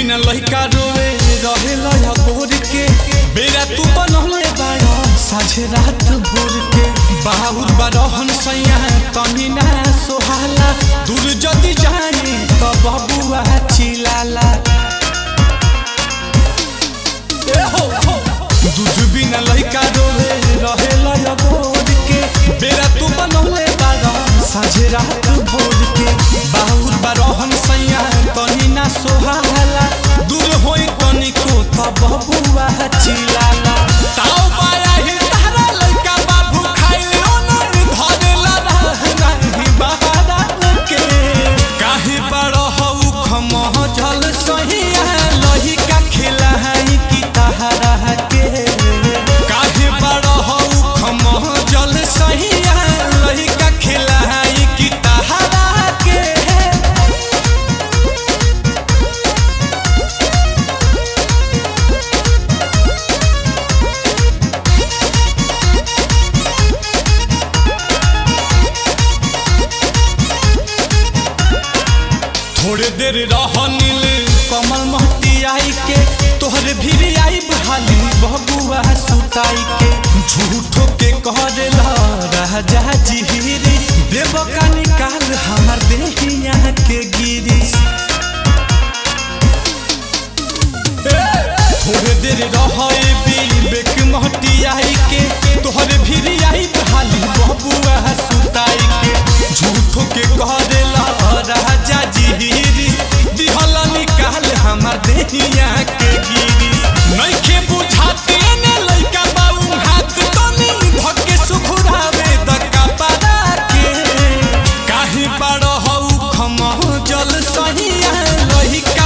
बिना लइका रोवे रहे लया बोर के बेरा तू बनौले बाड़ा साझे रात भोर के बाहुर बारहन सैया तनी ना सोहाला दूर जदी जानी त बबुआ चिलाला ए हो हो दूध बिना लइका रोवे रहे लया बोर के बेरा तू बनौले बाड़ा साझे रात भोर के बाहुर बारहन सैया तनी ना सोहाला दूर होई तनिको त बबुआ चिलाला ताऊ बाया ही तारा लइका बाबू खाइले ओनर धरेला नाही बहारा के काहे बड़ हऊ खमह जल सहिया लहिका खिलाही की तहरा के काहे बड़ हऊ खमह जल सहिया लहिका खिलाही की तहरा के थोड़े देर रह नील कमल महती आई के तोहरे भी आई बहाली बबुआ सुताई के झूठो के करेला राजा जिहिरी देव का निकाल हमार देहिया के गिरी थोड़े देर रहे विवेक महती आई के तोहरे भी आई बहाली बबुआ सुताई के झूठो के करेला राजा जिहिरी दिहला निकाल हमार देहिया के गिरी नइखे बुझाते ने लइका बाऊ हाथ तनी धके सुखुरावे द कपड़ा के काहे बड़ हऊ खमह जल सहिया लहिका